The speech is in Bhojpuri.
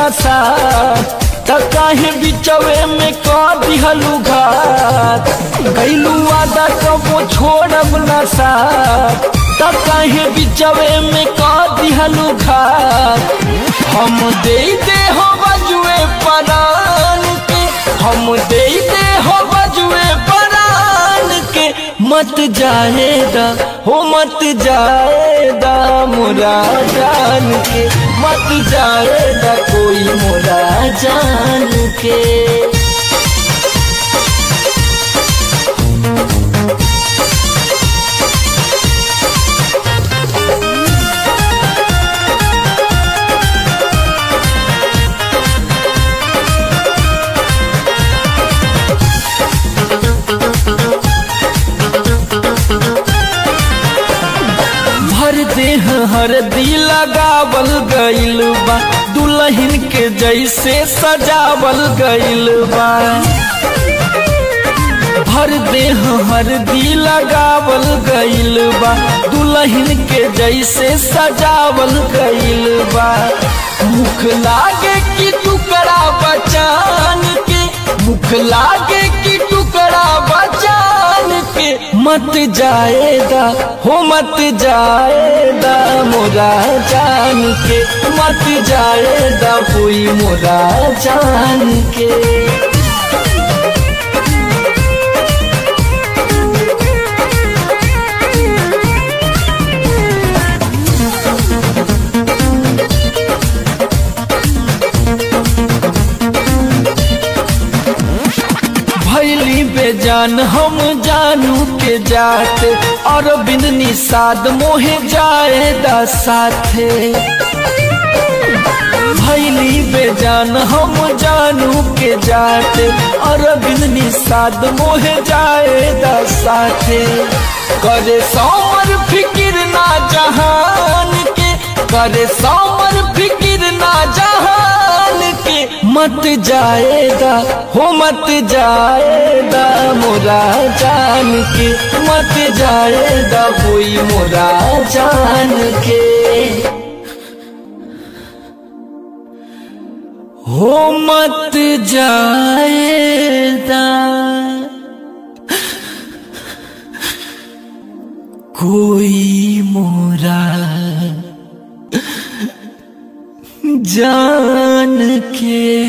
नशा त काहे बिचवे में कह दिहलू घात गैलू आदा कबो छोड़ब नशा त काहे बिचवे में कह दिहलू घात हम दे दे हो बजुए परान के हम दे दे हो बजुए परान के मत जाएगा हो मत जाएगा मोरा जान के मत जाएगा कोई मोरा जान के भर देह हर दी लगावल गइल बा दुल्हन के जैसे सजावल गइल बा भर देह हर दी लगावल गइल बा दुल्हन के जैसे सजावल गइल बा मुख लागे कि टुकड़ा बचान के मुख लागे कि टुकड़ा बचान के मत जाएगा हो मत जाएगा मोरा जान के मत जाएगा कोई मोरा जान के भैली बेजान हम जानू के जात और बिन निषाद मोहे जाएदा साथे भैली बेजान हम जानू के जात और बिन निषाद मोहे जाएदा साथे करे सोमर फिकिर ना जहान के करे सोमर फिकिर ना जहान के मत जाएगा हो मत जाएगा मोरा जान के मत जाएगा कोई मोरा जान के हो मत जाएगा कोई मोरा जान के